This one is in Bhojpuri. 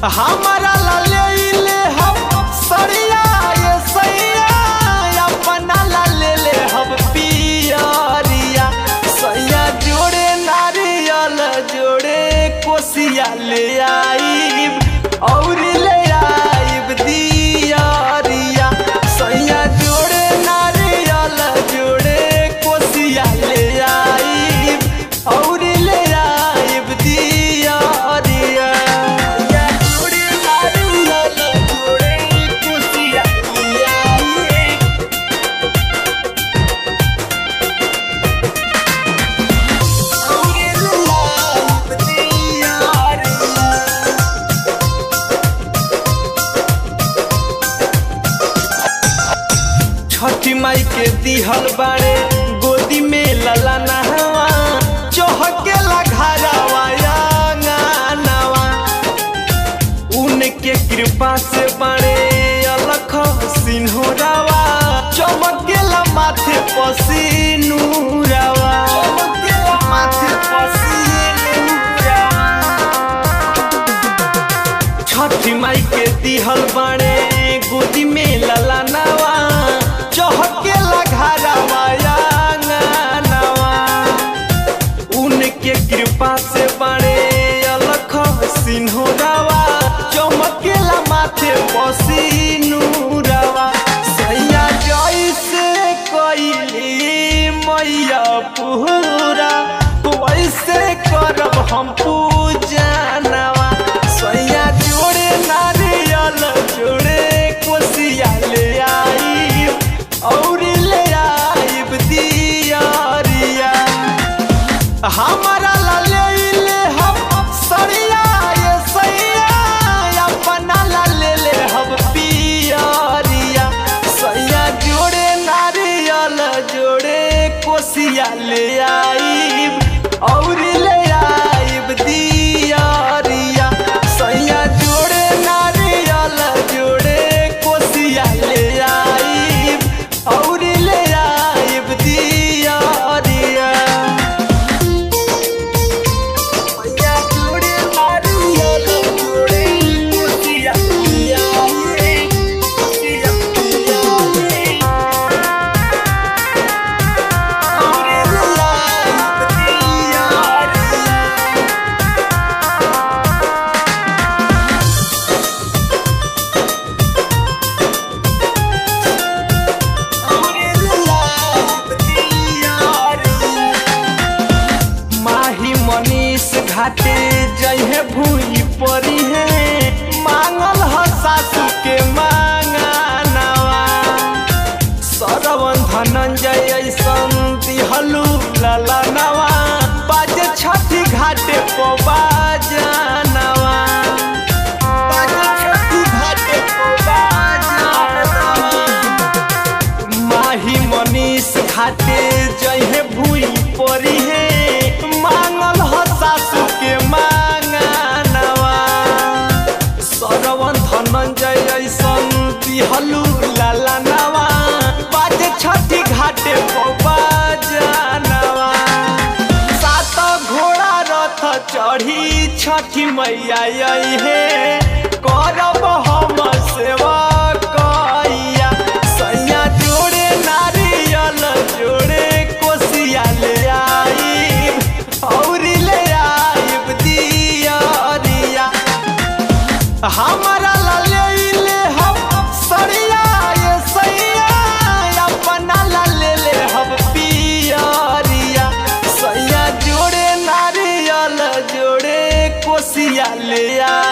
हमारा ला ले ले हम सरिया ये सैया अपना ला ले ले हम पियरिया सैया जोड़े नारियल जोड़े कोसिया ले आईब और ले आईब दियरिया सैया जोड़े नारियल जोड़े कोसिया ले आईब और ले आईब दियरिया सैया जोड़े नारियल जोड़े कोसिया ले आईब छठी माई के दिहल बाड़े गोदी में लला नहवा चौहके घरवा अंगनवा उनके कृपा से बड़े अलख सिन्होरावा चमकेला माथे पसीनुरावा चमकेला माथे पसीनुरावा छठी माई के दिहल बाड़े गोदी में लला नवा चौहके घरवा अंगनवा उनके कृपा से बड़े अलख सिन्होरावा चमकेला माथे पसीनुरावा सैया जैसे कैली मैया पूरा वैसे करब हम पूजनवा सैया जोड़े नारियल जोड़े कोसिया ले आई और ले आईब दियरिया हमारा ला ले ले हम सरिया ये सैया अपना ला ले ले हम पियरिया सैया जोड़े नारियल जोड़े कोसिया ले आईब और ले आईब दियरिया सैया जोड़े नारियल जोड़े कोसिया ले आईब और ले आईब दियरिया सैया जोड़े नारियल जोड़े कोसिया ले आईब कोसिया ले आईब और ले आईब दियरिया माही मनीष घाटे जहे भूई परी है मांगल ह सासू के मांगनवा सरवन धनंजय ऐसन दिहलू ललनवा बाजे छठी घाटे पवा जानवा बाजे छठी घाटे पवा जानवा माही मनीष घाटे जहे भूई परी है मांगल ह सासू के मांगनवा सरवन धनंजय ऐसन दिहलू लाला नवा बाजे छठी घाटे पवा जानवा सात घोड़ा रथ चढ़ी छठी मैया आई है करब हम सेवा कैया सैया जोड़े नारियल जोड़े कोसिया ले आईब और ले आईब दियरिया हमारा ला ले ले हम सरिया ये सैया अपना ला ले ले हम पियरिया सैया जोड़े नारियल जोड़े कोसिया ले आ